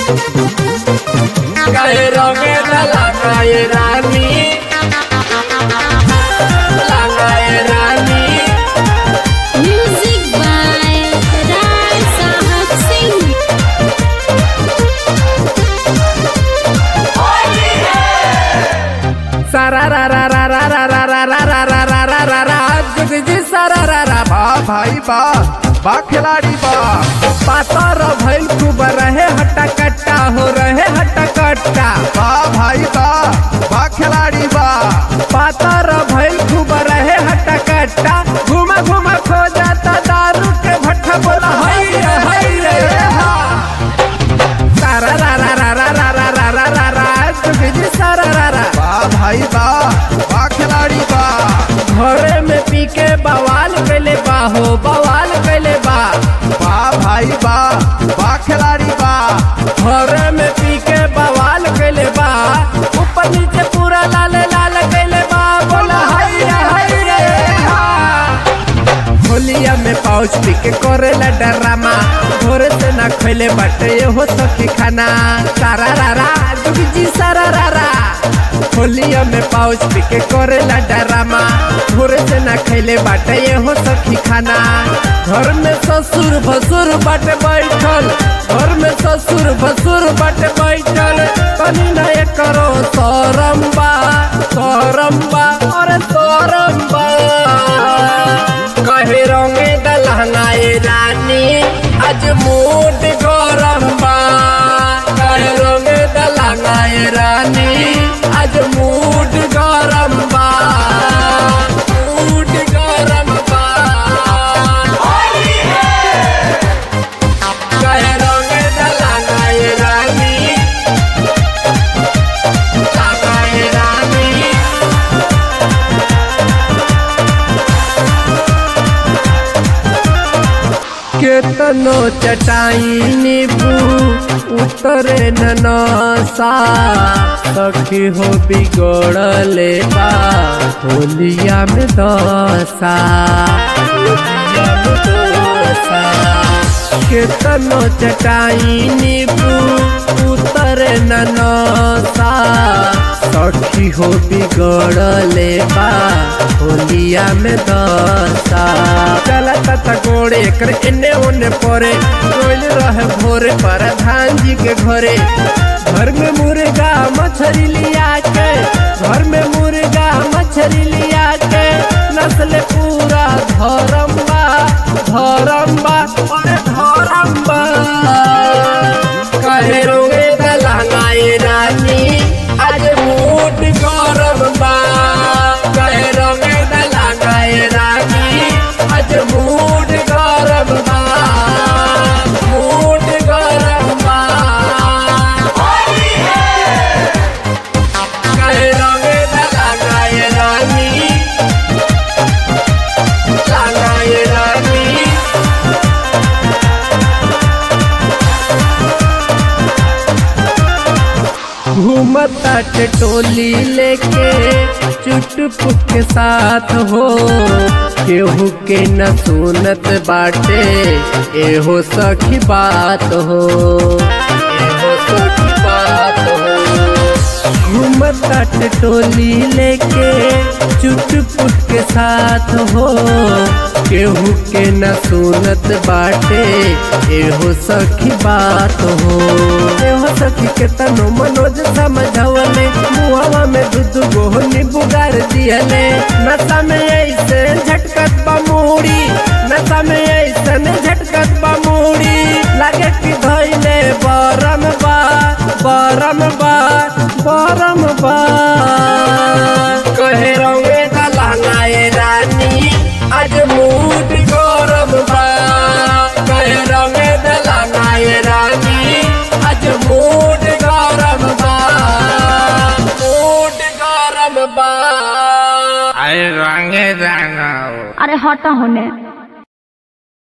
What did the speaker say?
कहे रंगे लगाए रानी लगाए रानी Music by Rai Sahab Singh. सारा रा रा रा रा रा रा रा रा रा रा रा रा रा रा जुग जी सारा रा रा बा भाई बा बा खिलाड़ी बा पातर भइल खूब रहे हट्टा कट्टा हो रहे हट्टा कट्टा बा भाई बा बा खिलाड़ी बा पातर भइल खूब रहे हट्टा कट्टा घुमा घुमा खो जाता दारू के भट्ठा बोला हई रे हई रे हा सारा रा रा रा रा रा रा रा रा रा रा तुझे सारा रा रा वाह भाई वाह वाह खिलाड़ी वाह घरे में पी के बवाल कैले बा हो बवाल कैले बा वाह भाई वाह वाह खिलाड़ी वाह घरे में पी के बवाल कैले बा ऊपर नीचे पूरा लाल लाल कैले बा बोला हाय रे हाय रे हा होलिया में पाउच पी के करेला डरामा भोरे से ना खैले बाटे हो सखी खाना सारा रारा दुगी जी सारा रारा होलिया में पाउच पी के करेला डरामा भोरे से ना खैले बाटे हो सखी खाना घर में ससुर भसुर बाटे बैठल घर में ससुर भसुर बाटे बैठल कनी ना ये करो सरम्बा सरम्बा अरे सरम्बा कहे रंगे दलहनाए रानी आज मूड गरम बा कहे रंगे दलहनाए रानी आज मूड गरम बा मूड गरम बा कहे रंगे दलहनाए रानी लगाए रानी केतनो चटाई नीबू उतरे ननसा सखी हो बिगड़ले बा होलिया में दशा होलिया में दशा केतनो चटाई नीबू उतरे ननसा सखी हो बिगड़ले बा होलिया में दशा चला तता गोड़े एकर एने ओने परे रोल रहे भोरे प्रधान जी के घरे घर में मुर्गा मछली लिया के घर में मुर्गा मछली लिया के नस्ल पूरा धरम्बा धरम्बा अरे धरम्बा कहे रोगे दलहनाए रानी आज मूड गरम बा कहे रोगे दलहनाए रानी आज मूड गरम बा मूड गरम बा कहे रोगे दलहनाए रानी लगाए रानी घूमता टोली लेके चुटपुक के साथ हो केहू के न सुनत बाटे एहो सखी बात हो एहो सखी बात हो घूमता टोली लेके चुटपुट के साथ हो केहू के न सुनत बाटे एहो सखी बात हो एहो सखी के तनो मनोज समझवले मुहवा में दूध गोहनी बुगार दियले नशा में ऐसे झटकत बमूड़ी नशा में ऐसे झटकत बमूड़ी लागे कि धैले बरम बा बरम बा बरम बा कहे रंगे दलहनाए रानी आज मूड गरम बा कहे रंगे दलहनाए रानी आज मूड गरम बा मूड गरम बा अरे रंगे जाना अरे हटा होने